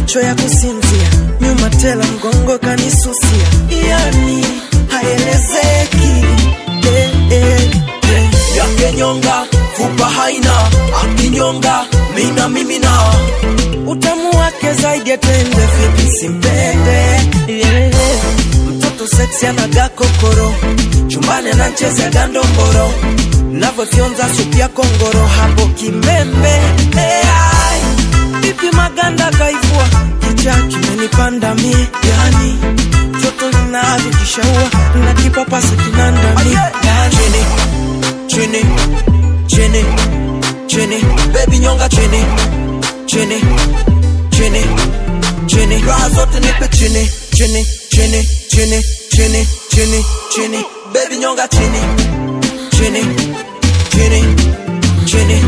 macho ya kusinzia, nyuma tela mgongo kanisusia, yani haelezeki eh, eh, eh. yake nyonga fupa haina akinyonga mina mimina utamu wake zaidi ya tende vipi simpende yeah. mtoto seksi anaga kokoro chumbani ananchezea gandomboro navyofyonza supu ya kongoro hapo kimembe hey, vipi maganda kaivua kicha kimenipanda mie yani joto linavikishaua na kipapasa kinandami chini chini chini chini baby nyonga chini chini chini chini raha zote nipe chini chini chini chini chini chini chini baby nyonga chini chini chini chini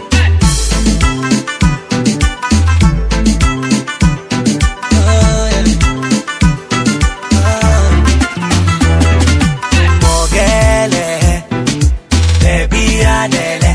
mogele bebi adele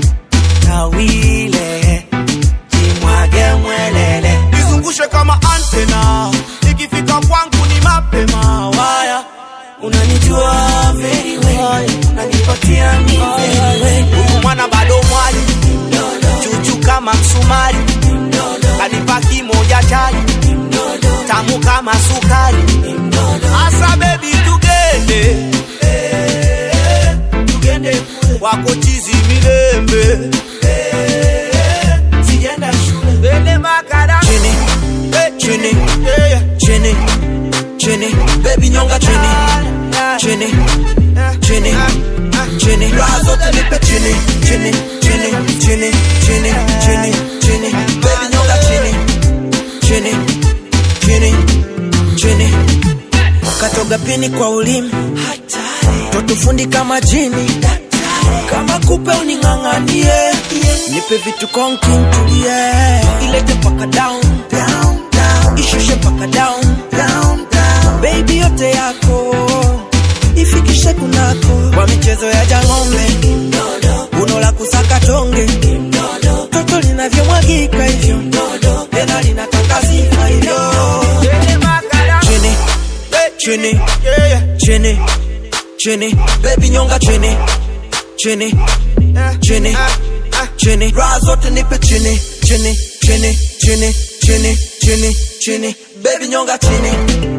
tawile jimwage mwelele nizungushe kama antena ikifika kwangu ni mapema waya unanijua very well unanipatia mi very well huyu mwana bado mwali chuchu kama msumari kanipa kimoja chali tamu kama sukari asa bebi tugende Eh, tugende kule. wako chizi milembe Eh, sijaenda shule bende makara chini Eh, chini yeah. chini chini baby nyonga chini chini chini chini raha zote nipe chini chini chini chini chini chini chini baby nyonga chini chini chini chini katoga pini kwa ulimi totufundi kama jini kama kupe uning'ang'anie nipe vitu konkintulie ilete paka down ishushe paka down baby yote yako ifikishe kunako kwa michezo ya jang'ombe uno la kusaka tonge toto linavyomwagika hivyo tena linataka sifa hivyo Bende makara chini Eh, chini yeah. chini chini baby nyonga chini chini Eh, chini ah, ah. chini raha zote nipe chini chini chini chini chini chini chini baby nyonga chini